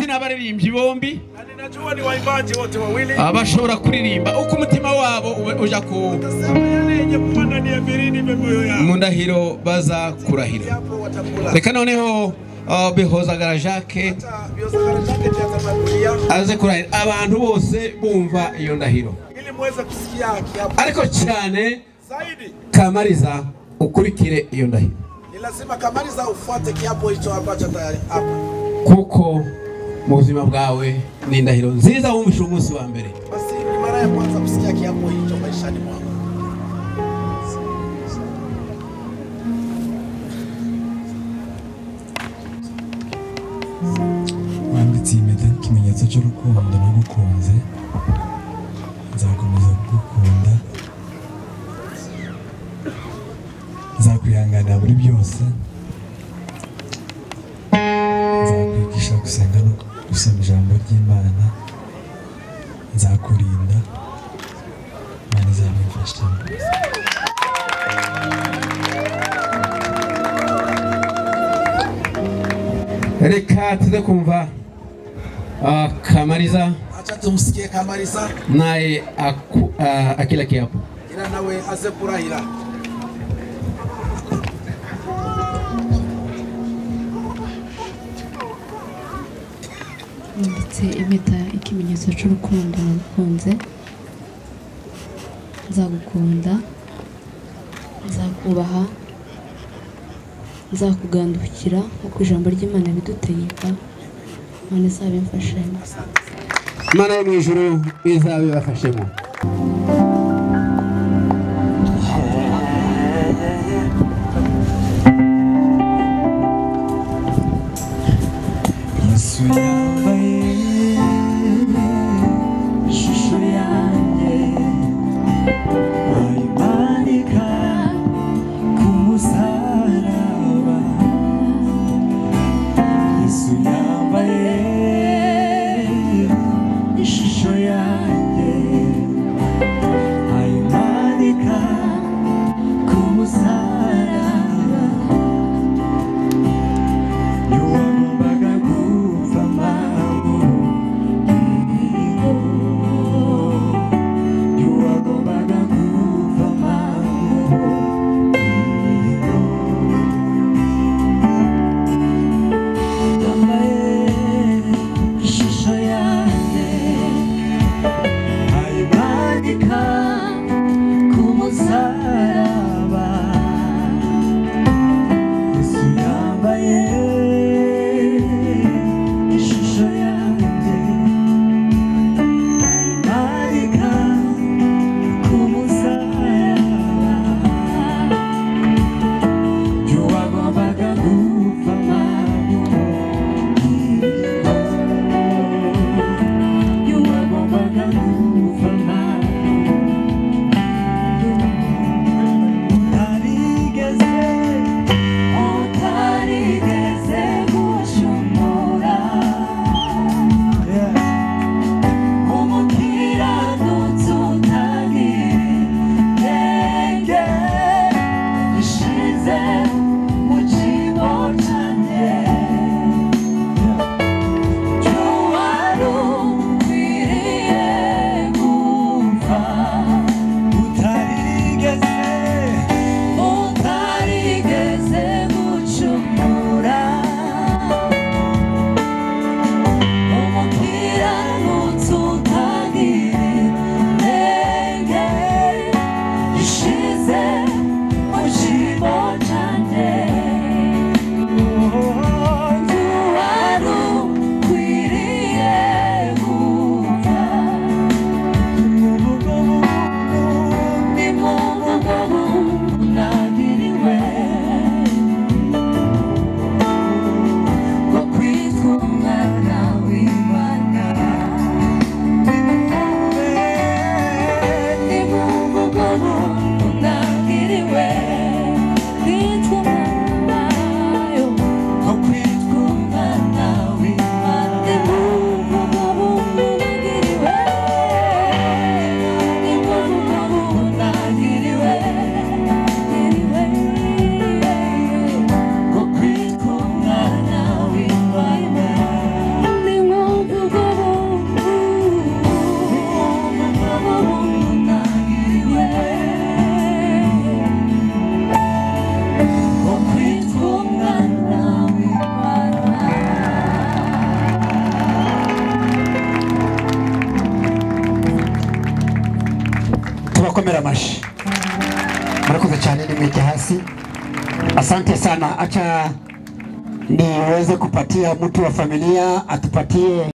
ndetse n'abaririmbyi bombi And ninajua ni waimbaji wote wawili abashobora kuririmba uko umutima wabo ube- uja ku utasema yale yenye kuwa ndani ya virindi vya moyo yao, mu ndahiro baza kurahira japo watakula reka noneho ah, bihozagara jacques hata vyoza harakati ya tamaduni yao, aze kurahira abantu bose bumva iyo ndahiro ili muweze kusikia haki yao ariko cyane zaidi. kamariza ukurikire iyo ndahiro Ni lazima kamaliza ufuate kiapo hicho ambacho tayari hapa. kuko mu buzima bwawe ni indahiro nziza wumvishije umunsi wa mbere Basi ni mara ya kwanza kusikia kiapo hicho maishani mwangu. wanditse iyi mpeta nk'ikimenyetso cy'urukundo nagukunze nzakomeza kugukunda nzakwihanganira muri byose nzakwigisha gusenga no gusoma ijambo ry'imana nzakurinda imana izabimfasha reka tuze kumva ah, kamariza Acha tumsikie kamaliza, naye aku- ah, akila kiapo ila nawe aze kurahira. ndetse impeta ikimenyetso cy'urukundo nagukunze nzagukunda nzakubaha nzakugandukira nk'uko ijambo ry'imana bidutegeka none izabimfashanya imana yo mu ijuru izabibafashemo yesu yambaye ishusho yanjye bayimanika ku musaraba yesu yambaye ishusho yanjye komera amashyi murakoze cyane nimweke hasi asante sana acha niweze kupatia mtu wa familia atupatie